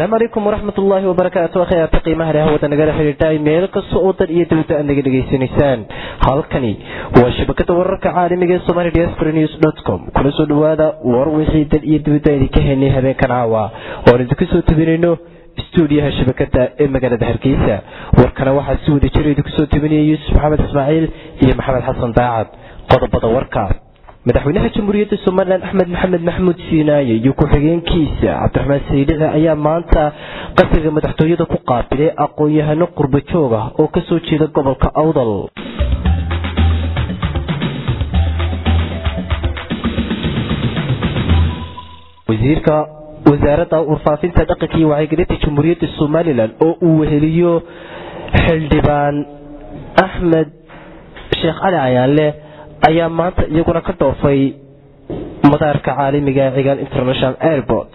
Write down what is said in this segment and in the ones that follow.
asalaamu calaykum waraxmat ullaahi wabarakaatu akhyaarta qiimaha leh hawada nagala xidhiidhay meel kasta oo dan iyo dawda aad naga dhegaysanaysaan halkani waa shabakada wararka caalamiga ee somali diaspora news dot com kuna soo dhawaada war wixii dan iyo dawda idinka helnay habeenkan caawa oon idinku soo tabinayno stuudiyaha shabakada ee magaalada hargeysa warkana waxaa si wada jira idinku soo tabinaya yuusuf maxamed ismaaciil iyo maxamed xasan daacad qodobada warka madaxweynaha jamhuuriyadda somalilan axmed maxamed maxamuud siinaaye iyo ku-xigeenkiisa cabdiraxmaan saydici ayaa maanta qasriga madaxtooyada ku qaabilay aqoon-yahano qurba joog ah oo kasoo jeeda gobolka awdal wasiirka wasaaradda warfaafinta dhaqanka iyo wacyigelinta jamhuuriyadda somalilan oo uu weheliyo xildhibaan axmed sheekh cali cayaanle ayaa maanta iyaguna ka dhoofay madaarka caalamiga ee cigaal international airport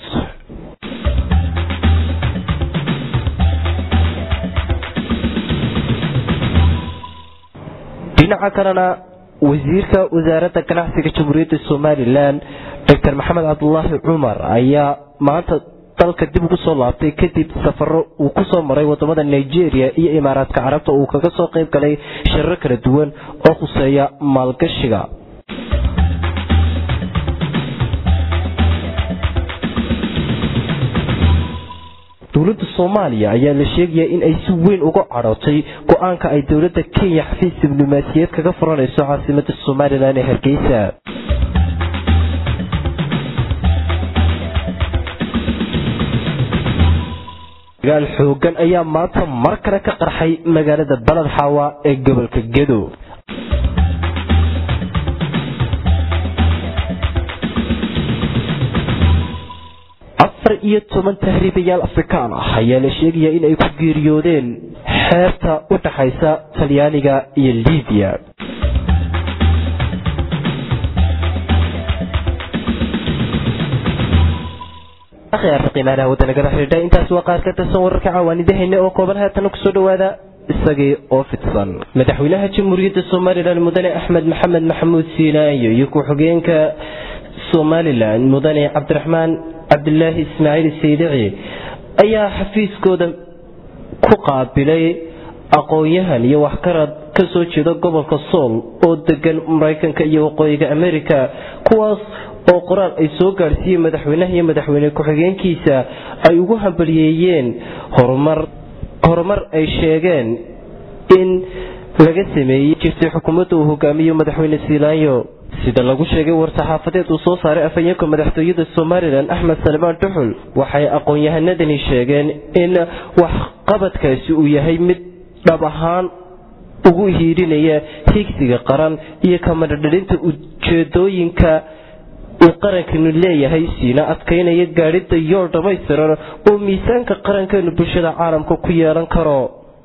dhinaca kalena wasiirka wasaaradda ganacsiga jamhuuriyadda somalilan doctor maxamed cabdulaahi cumar ayaa maanta dalka dib ugu soo laabtay kadib safaro uu kusoo maray wadamada nigeria iyo imaaraadka carabta uu kaga soo qayb galay shirar kala duwan oo khuseeya maalgashiga dowladda soomaaliya ayaa la sheegaya in ay si weyn uga cadhootay go-aanka ay dowladda kenya xafiis diblomaasiyeed kaga furanayso caasimada somalilan ee hargeysa dagaal xoogan ayaa maanta mar kale ka qarxay magaalada baled xaawa ee gobolka gedo afar iyo toban tahriibayaal afrikaan ah ayaa la sheegaya in ay ku geeriyoodeen xeebta u dhaxaysa talyaaniga iyo libiya qiimaalaha wadanagala xidhiidha intaas waa qaar ka tirsan wararka cawaanidahayna oo kooban haatana kusoo dhawaada isagii oo fidsan madaxweynaha jamhuuriyadda somalilan mudane axmed maxamed maxamuud siinaayo iyo ku-xigeenka somalilan mudane cabdiraxmaan cabdilaahi ismaaciil saydici ayaa xafiiskooda ku qaabilay aqoon-yahan iyo waxkarad ka soo jeeda gobolka sool oo degan maraykanka iyo waqooyiga amerika kuwaas oo qoraal ay soo gaadhsiiyeen madaxweynaha iyo madaxweyne ku-xigeenkiisa ay ugu hambaliyeeyeen horumar ay sheegeen in laga sameeyey jirtay xukuumadda uu hogaamiyo madaxweyne siilaanyo sida lagu sheegay war-saxaafadeed uu soo saaray afhayeenka madaxtooyada somalilan axmed salmaan duxul waxay aqoon-yahanadani sheegeen in waxqabadkaasi uu yahay mid dhab ahaan ugu hiidhinaya higsiga qaran iyo kamadhadhalinta ujeedooyinka uu qarankanu leeyahay siina adkaynaya gaadhida yool dhammaystiran oo miisaanka qarankeenu bulshada caalamka ku yeelan karo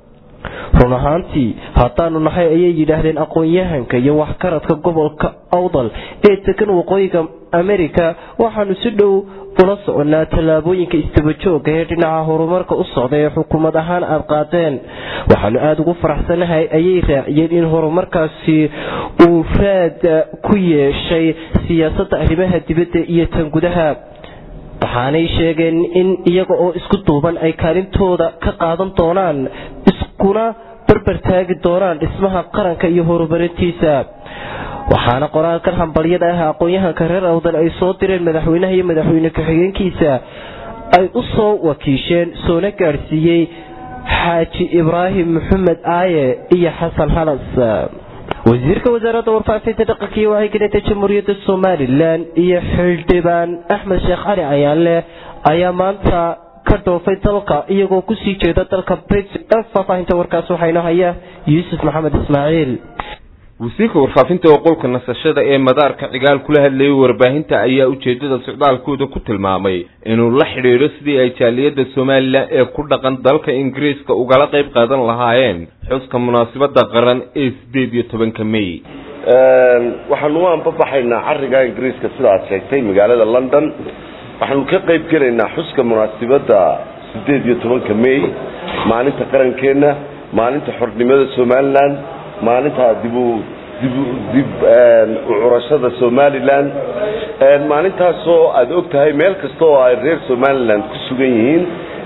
run ahaantii haddaanu nahay ayay yidhaahdeen aqoon-yahanka iyo waxkaradka gobolka awdal ee degan waqooyiga amerika waxaanu si dhow ula soconnaa tallaabooyinka istabajooga ee dhinaca horumarka u socda ee xukuumad ahaan aad qaadeen waxaanu aada ugu faraxsanahay ayay raaciyeen in horumarkaasi uu raad ku yeeshay siyaasadda arrimaha dibadda iyo tan gudaha waxaanay sheegeen in iyaga oo isku duuban ay kaalintooda ka qaadan doonaan iskuna barbar taagi doonaan dhismaha qaranka iyo horumarintiisa waxaana qoraalkan hambalyada ah aqoon-yahanka reer awdal ay soo direen madaxweynaha iyo madaxweyne ku-xigeenkiisa ay u soo wakiisheen soona gaadhsiiyey xaaji ibraahim maxamed aaye iyo xasan halas wasiirka wasaaradda warfaafinta dhaqanka iyo wacyigelinta jamhuuriyadda somalilan iyo xildhibaan axmed sheekh cali cayaanle ayaa maanta ka dhoofay dalka iyagoo kusii jeeda dalka britain faahfaahinta warkaas waxayno haya yuusuf maxamed ismaaciil wasiirka warfaafinta oo qolka nasashada ee madaarka cigaal kula hadlayay warbaahinta ayaa ujeedada socdaalkooda ku tilmaamay inuu la xidhiidho sidii ay jaaliyadda somalilan ee ku dhaqan dalka ingiriiska ugala qayb qaadan lahaayeen xuska munaasabada qaran ee sideed iyo tobanka may waxaanu u anbabaxaynaa cariga ingiriiska sida aad sheegtay magaalada london waxaanu ka qayb gelaynaa xuska munaasabadda sideed iyo tobanka may maalinta qarankeenna maalinta xornimada somalilan maalinta dibu dibu dib u curashada somalilan maalintaasoo aada og tahay meel kasta oo ay reer somalilan ku sugan yihiin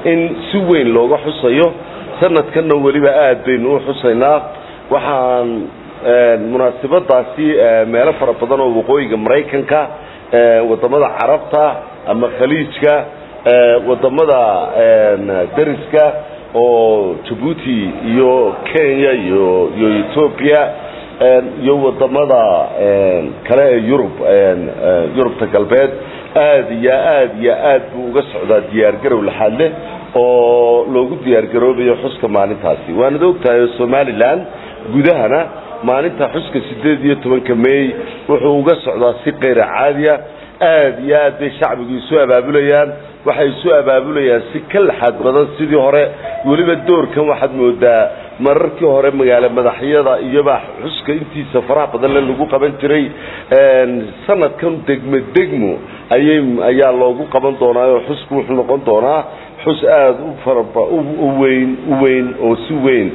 in si weyn looga xusayo sanadkanna weliba aad baynu u xusaynaa waxaan munaasabadaasi meelo fara badan oo waqooyiga maraykanka wadamada carabta ama khaliijka wadamada dariska oo jabuuti iyo kenya iyo iyo ethoobia iyo wadamada kale ee yurub yurubta galbeed aad iyo aad iyo aad buu uga socdaa diyaargarow laxaad leh oo loogu diyaargaroobayo xuska maalintaasi waanad ogtahay oo somalilan gudahana maalinta xuska sideed iyo tobanka may wuxuu uga socdaa si kayra caadiya aad iyo aad bay shacbigu isu abaabulayaan waxay isu abaabulayaan si ka laxaad badan sidii hore weliba doorkan waxaad moodaa mararkii hore magaalo madaxyada iyoba xuska intiisa faraha badanle lagu qaban jiray sanadkan degmo degmo ayay ayaa loogu qaban doonaa oo xusku wuxuu noqon doonaa xus aada u faraba u weyn u weyn oo si weyn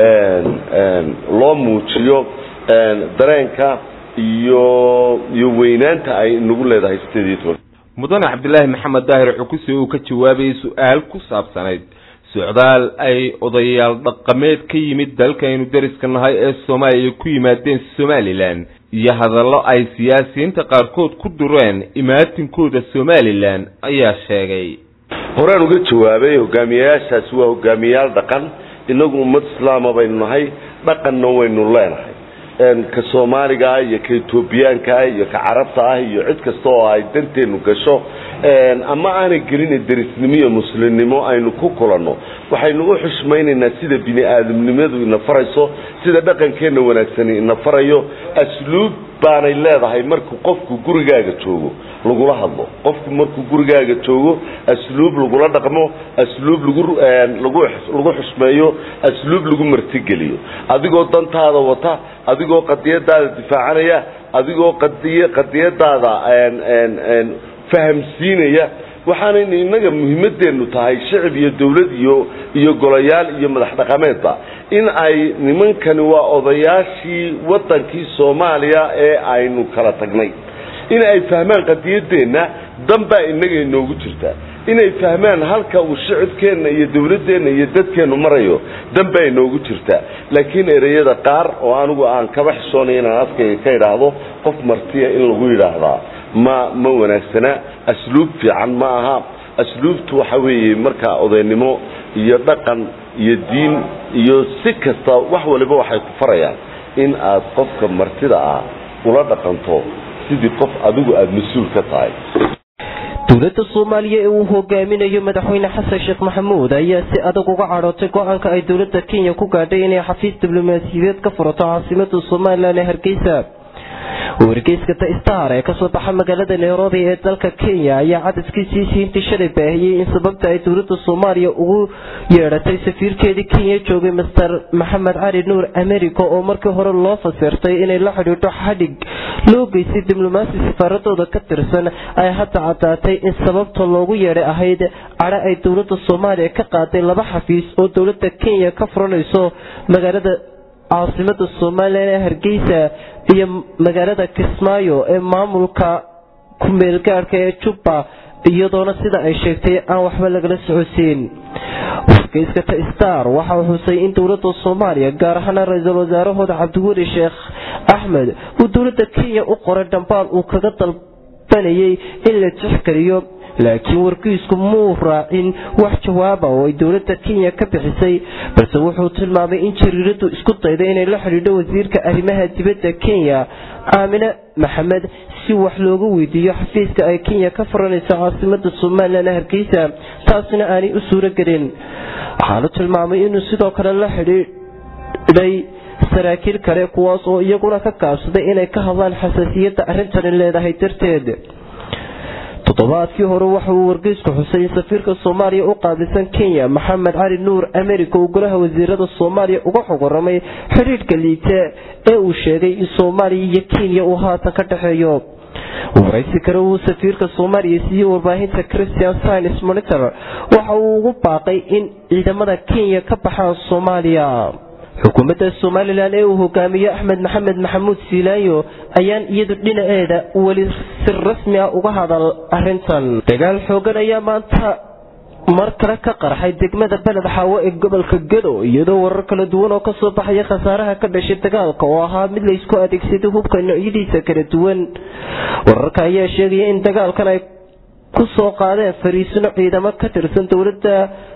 loo muujiyo dareenka iyo iyo weynaanta ay nagu leedahay sideed iyo toban mudane cabdilaahi maxamed daahir cukuse uu ka jawaabayay su-aal ku saabsanayd socdaal ay odayaal dhaqameed ka yimid dalkaynu deriska nahay ee soomaaliya ku yimaadeen somalilan iyo hadallo ay siyaasiyiinta qaarkood ku dureen imaatinkooda somalilan ayaa sheegay horaan uga jawaabay hogaamiyayaashaasi waa hogaamiyayaal dhaqan inagu ummad islaama baynu nahay dhaqanna waynu leenahay ka soomaaliga ah iyo ka etoobiyaanka ah iyo ka carabta ah iyo cid kasta oo ay danteenu gasho ama aanay gelina derisnimo iyo muslimnimo aynu ku kulanno waxaynu u xushmaynaynaa sida bini aadamnimadu ina farayso sida dhaqankeenna wanaagsani ina farayo asluub baanay leedahay markuu qofku gurigaaga joogo lagula hadlo qofku markuu gurigaaga joogo asluub lagula dhaqmo asluub lagu lagu xusmeeyo asluub lagu martigeliyo adigoo dantaada wata adigoo qadiyadaada difaacanaya adigoo qadiy qadiyadaada fahamsiinaya waxaanaynu innaga muhiimadeennu tahay shicib iyo dawlad iyo iyo golayaal iyo madax dhaqameedba in ay nimankani waa odayaashii waddankii soomaaliya ee aynu kala tagnay in ay fahmaan qadiyadeenna danbaa innaga inoogu jirta inay fahmaan halka uu shicibkeenna iyo dawladdeenna iyo dadkeennu marayo danbaa inoogu jirta laakiin ereyada qaar oo anigu aan kaba xishoonaya inaan afkayga ka idhaahdo qof martiya in lagu yidhaahdaa ma ma wanaagsana asluub fiican ma aha asluubtu waxa weeye markaa odaynimo iyo dhaqan iyo diin iyo si kasta wax waliba waxay ku farayaan in aad qofka martida ah ula dhaqanto sidii qof adigu aada mas-uul ka tahay dowladda soomaaliya ee uu hogaaminayo madaxweyne xasan sheekh maxamuud ayaa si adag uga cadhootay go-aanka ay dowladda kenya ku gaadhay inay xafiis diblomaasiyadeed ka furato caasimada somalilan ee hargeysa wargeyska the star ee kasoo baxa magaalada nairobi ee dalka kenya ayaa cadaskiisii siintii shalay baahiyey in sababta ay dowladda soomaaliya ugu yeedhatay safiirkeedii kenya joogay master maxamed cali nuur america oo markii hore loo fasirtay inay la xidhiidho xadhig loo geystay diblomaasi safaaradooda ka tirsan ay hadda caddaatay in sababta loogu yeedhay ahayd cadho ay dowladda soomaaliya ka qaaday laba xafiis oo dowladda kenya ka furanayso magaalada caasimada somalilan ee hargeysa iyo magaalada kismaayo ee maamulka ku-meelgaadhka ee jubba iyadoona sida ay sheegtay aan waxba lagala socodsiin wargeyska ta star waxa uu xusay in dowladda soomaaliya gaar ahaana ra-iisul wasaarahooda cabdiweli sheekh axmed uu dowladda kenya u qoray dhambaal uu kaga dalbanayay in la tixgeliyo laakiin warkiisku muu raacin wax jawaaba oo ay dowladda kenya ka bixisay balse wuxuu tilmaamay in jariiradu isku dayday inay la xidhiidho wasiirka arrimaha dibadda kenya aamine maxamed si wax looga weydiiyo xafiiska ay kenya ka furanayso caasimada somalilan hargeysa taasina aanay u suuro gelin waxaanu tilmaamay inuu sidoo kale la xidhiidhay saraakiil kale kuwaas oo iyaguna ka gaabsaday inay ka hadlaan xasaasiyadda arrintani leedahay darteed toddobaadkii hore waxa uu wargeysku xusay in safiirka soomaaliya u qaabilsan kenya maxamed cali nuur america uu golaha wasiirada soomaaliya uga xog waramay xidhiidhka liite ee uu sheegay in soomaaliya iyo kenya uu haatan ka dhexeeyo waraysi kale uu safiirka soomaaliya siiyey warbaahinta christian science monitor waxa uu ugu baaqay in ciidamada kenya ka baxaan soomaaliya xukuumadda somalilan ee uu hogaamiyo axmed maxamed maxamuud siilaanyo ayaan iyadu dhinaceeda weli si rasmi ah uga hadal arintan dagaal xoogan ayaa maanta mar kale ka qarxay degmada beled xaawo ee gobolka gado iyadoo warar kala duwan oo kasoo baxaya khasaaraha ka dhashay dagaalka oo ahaa mid laysku adeegsaday hubka noocyadiisa kala duwan wararka ayaa sheegaya in dagaalkan ay ku soo qaadeen fariisino ciidamo ka tirsan dowladda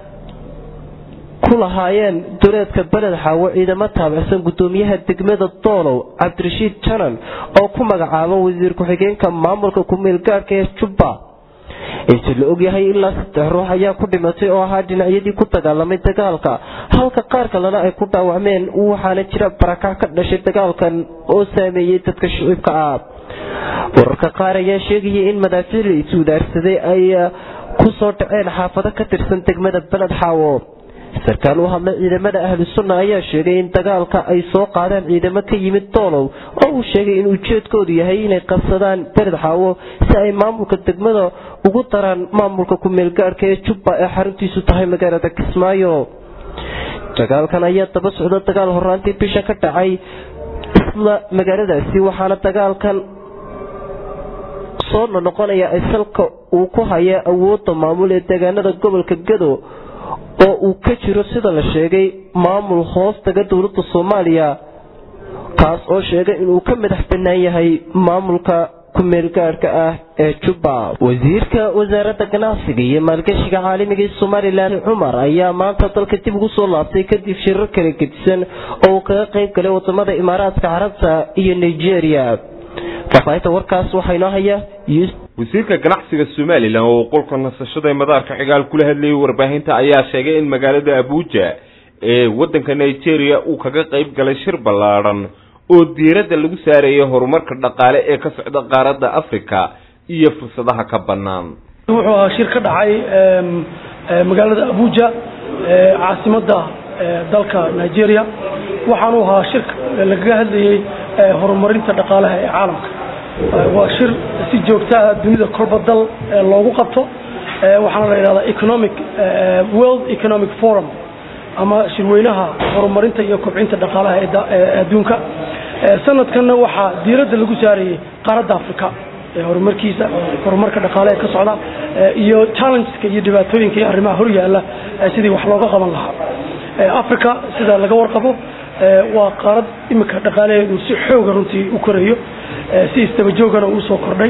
ku lahaayeen duleedka beled xaawo ciidamo taabicsan gudoomiyaha degmada doolow cabdirashiid janan oo ku magacaaba wasiir ku-xigeenka maamulka ku-meel gaadhka ee jubba intii la ogyahay ilaa saddex ruux ayaa ku dhimatay oo ahaa dhinacyadii ku dagaalamay dagaalka halka qaar kalena ay ku dhaawacmeen waxaana jira barakac ka dhashay dagaalkan oo saameeyey dadka shicibka ah wararka qaar ayaa sheegaya in madaafiic la iswadaarsaday ay ku soo dhaceen xaafado ka tirsan degmada beled xaawo sarkaal u hadlay ciidamada ahlu sunna ayaa sheegay in dagaalka ay soo qaadeen ciidamo ka yimid doolow oo uu sheegay in ujeedkoodu yahay inay qabsadaan beled xaawo si ay maamulka degmada ugu daraan maamulka ku-meelgaadhka ee jubba ee xaruntiisu tahay magaalada kismaayo dagaalkan ayaa daba socda dagaal horaantii bisha ka dhacay isla magaaladaasi waxaana dagaalkan soo noqonaya salka uu ku haya awoodda maamul ee deegaanada gobolka gado oo uu ka jiro sida la sheegay maamul hoos taga dowladda soomaaliya kaas oo sheegay inuu ka madax bannaan yahay maamulka ku-meelgaadhka ah ee jubba wasiirka wasaaradda ganacsiga iyo maalgashiga caalamiga ee somalilan cumar ayaa maanta dalka dib ugu soo laabtay kadib shirar kala gedisan oo uu kaga qayb galay wadamada imaaraadka carabta iyo nigeria faafaahinta warkaas waxaa inoo haya wasiirka ganacsiga somalilan oo qolka nasashada ee madaarka cigaal kula hadlayay warbaahinta ayaa sheegay in magaalada abuja ee waddanka nigeria uu kaga qayb galay shir ballaadhan oo diiradda lagu saareeyay horumarka dhaqaale ee ka socda qaaradda africa iyo fursadaha ka bannaan wuxuu ahaa shir ka dhacay magaalada abuja caasimadda dalka nigeria waxaanu ahaa shir lagaga hadlayey horumarinta dhaqaalaha ee caalamka waa shir si joogtaa dunida kolba dal loogu qabto waxaana la yidhahdaa economic world economic forum ama shirweynaha horumarinta iyo kobcinta dhaqaalaha ee adduunka sanadkanna waxaa diiradda lagu saarayey qaaradda africa horumarkiisa horumarka dhaqaale ee ka socda iyo challengeska iyo dhibaatooyinka iyo arrimaha hor yaalla sidii wax looga qaban lahaa africa sida laga warqabo waa qaarad imika dhaqaalaheedu si xooga runtii u korayo si istabajoogana uu soo kordhay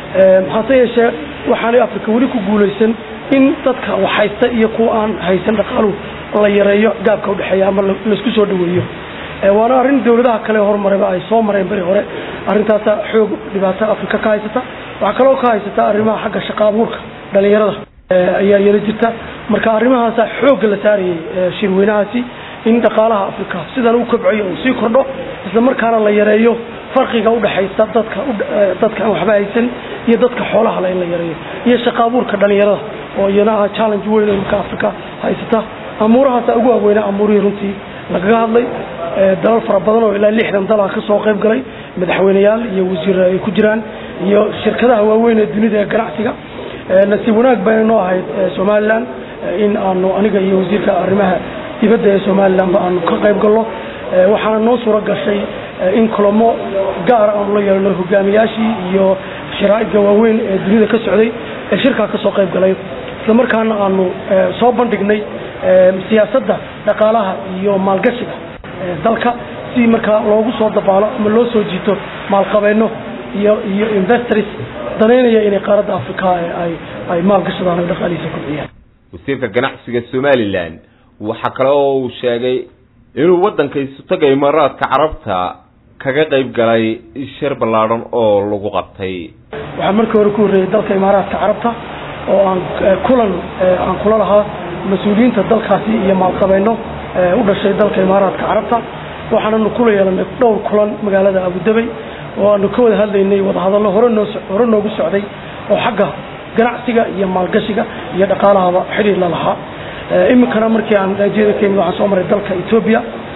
hase yeeshee waxaanay africa weli ku guulaysan in dadka wax haysta iyo kuwa aan haysan dhaqaaluhu la yareeyo gaabka udhexeeya ama laisku soo dhaweeyo waana arrin dawladaha kale horumarayba ay soo mareen beri hore arrintaasa xoog dhibaato africa ka haysata waxaa kaloo ka haysata arrimaha xagga shaqa abuurka dhalinyarada ayaa yaro jirta marka arrimahaasa xoogga la saarayay shirweynahaasi in dhaqaalaha africa sidan u kobcayo uu sii kordho isla markaana la yareeyo farqiga udhexaysa dadka dadka aan waxba haysan iyo dadka xoolaha le in la yareeyo iyo shaqa abuurka dhalinyarada oo iyana aha challenge weyn oo imika africa haysata amuurahaasa ugu waaweynaa amuurihii runtii lagaga hadlay dalal fara badan oo ilaa lixdan dal ah ka soo qayb galay madaxweyneyaal iyo wasiir ay ku jiraan iyo shirkadaha waaweyn ee dunida ee ganacsiga nasiib wanaag bayna noo ahayd somalilan in aanu aniga iyo wasiirka arrimaha dibadda ee somalilanba aanu ka qayb galno waxaana noo suuro gashay in kulamo gaara aanu la yeelno hogaamiyaashii iyo sharaa'idka waaweyn ee dunida ka socday ee shirkaa ka soo qayb galay isla markaana aanu soo bandhignay siyaasadda dhaqaalaha iyo maalgashiga dalka si markaa loogu soo dabaalo ama loo soo jiito maalqabeenno iyo iyo investors danaynaya inay qaaradda africa ay ay maalgashadaan o dhaqaalihiisa kobciyaan wasiirka ganacsiga somalilan waxaa kale oo uu sheegay inuu waddanka isutaga imaaraadka carabta kaga qayb galay shir ballaadhan oo lagu qabtay waxaa markii hore ku horreeyey dalka imaaraadka carabta oo aan kulan aan kula lahaa mas-uuliyiinta dalkaasi iyo maalqabeenno u dhashay dalka imaaraadka carabta waxaananu kula yeelanay dhowr kulan magaalada abudabey oo aanu ka wada hadlaynay wadahadallo hore noo hore noogu socday oo xagga ganacsiga iyo maalgashiga iyo dhaqaalahaba xidhiir la lahaa iminkana markii aan nigeria ka yimid waxaan soo maray dalka etoobiya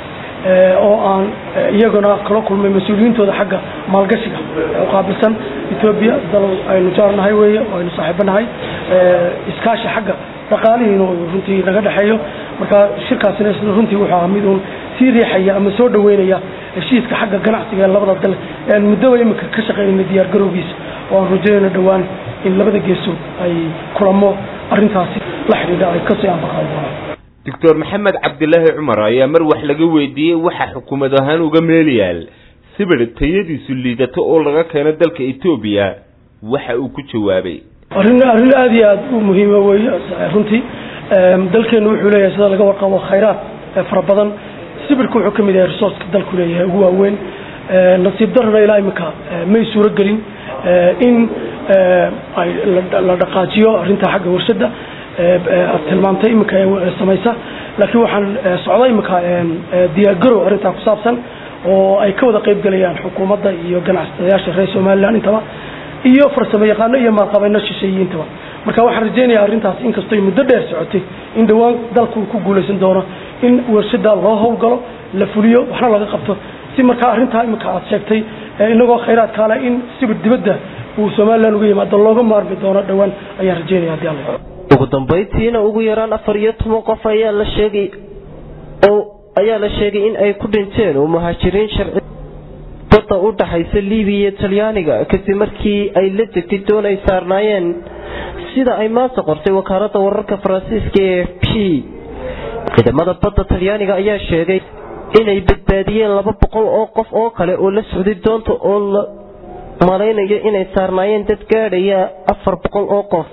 oo aan iyaguna kala kulmay mas-uuliyiintooda xagga maalgashiga u qaabilsan etoobiya dal aynu jaarnahay weeye oo aynu saaxiibanahay iskaashi xagga dhaqaalihiina runtii naga dhexeeyo marka shirkaasina isna runtii wuxuu ahaa mid uun sii riixaya ama soo dhaweynaya heshiiska xagga ganacsiga ee labada dal ee aan muddaba iminka ka shaqaynayna diyaar garowgiisa oo aan rajaynayno dhowaan in labada geesood ay kulamo arrintaasi la xidhiidha ay kasii anbaqaadi doonaan doctor maxamed cabdilaahi cumar ayaa mar wax laga weydiiyey waxa xukuumad ahaan uga meel yaal sibir tayadiisu liidato oo laga keeno dalka etoobiya waxa uu ku jawaabay arrin arrin aada iyo aada u muhiima weeye runtii dalkeenu wuxuu leeyahay sida laga warqabo khayraad fara badan sibirka wuxuu ka mid yahay resourceka dalku leeyahay ugu waaweyn nasiib darana ilaa iminka may suuro gelin in ay la dhaqaajiyo arrinta xagga warshada aad tilmaamtay iminka samaysa laakiin waxaan socda iminka diyaargarow arrintaa ku saabsan oo ay ka wada qayb gelayaan xukuumadda iyo ganacsadayaasha reer somaliland intaba iyo farsamo yaqaano iyo maalqabeeno shisheeyiintaba marka waxaan rajeynayaa arrintaas inkastoy muddo dheer socotay in dhowaan dalku ku guulaysan doono in warshada loo howlgalo la fuliyo waxna laga qabto si markaa arrintaa iminka aad sheegtay inagoo khayraad kaale in sibir dibadda uu somaliland uga yimaado looga maarmi doono dhowaan ayaan rajeynaya hadii alla ugu dambayntiina ugu yaraan afar iyo toban qof ayaa la sheegay oo ayaa la sheegay in ay ku dhinteen oo muhaajiriin sharci badda u dhaxaysa libiya iyo talyaaniga kadib markii ay la degtay doon ay saarnaayeen sida ay maanta qortay wakaalada wararka faransiiska ee f p ciidamada badda talyaaniga ayaa sheegay inay badbaadiyeen laba boqol oo qof oo kale oo la socday doonta oo la malaynayo inay saarnaayeen dad gaadhaya afar boqol oo qof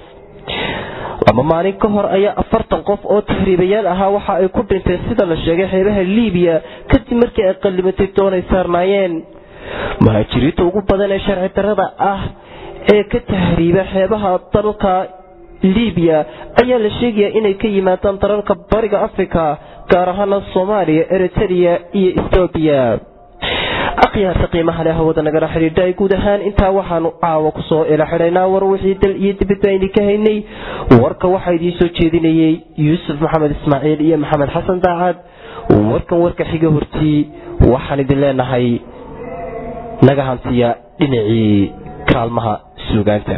laba maalin ka hor ayaa afartan qof oo tahriibayaal ahaa waxa ay ku dhinteen sida la sheegay xeebaha liibiya kadib markii ay qallimatay doon ay saarnaayeen muhaajiriinta ugu badan ee sharci darada ah ee ka tahriiba xeebaha dalka liibiya ayaa la sheegayaa inay ka yimaadaan dalalka bariga africa gaar ahaana soomaaliya eritrea iyo ethoobiya akhyaarta qiimaha leh hawada nagala xidhiidha ay guud ahaan intaa waxaanu caawa kusoo ila xidhaynaa war wixii dal iyo dibadba idinka haynay warka waxaa idiin soo jeedinayay yuusuf maxamed ismaaciil iyo maxamed xasan daacad warkan warka xiga hortii waxaan idin leenahay naga hantiya dhinacii kaalmaha suugaanta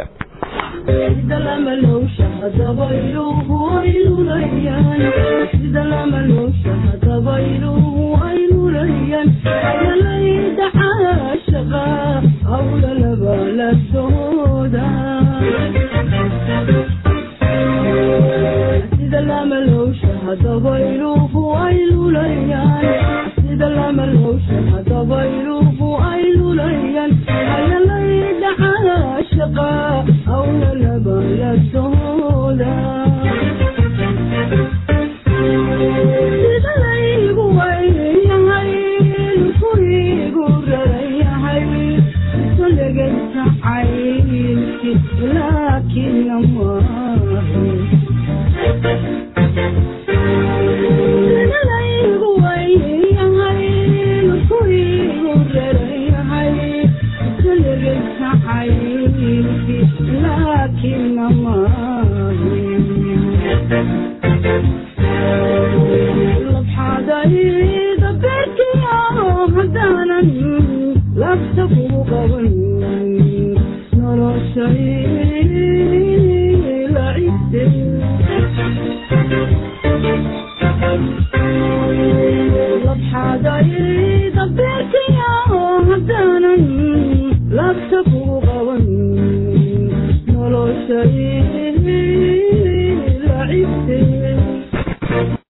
Love to go on, no,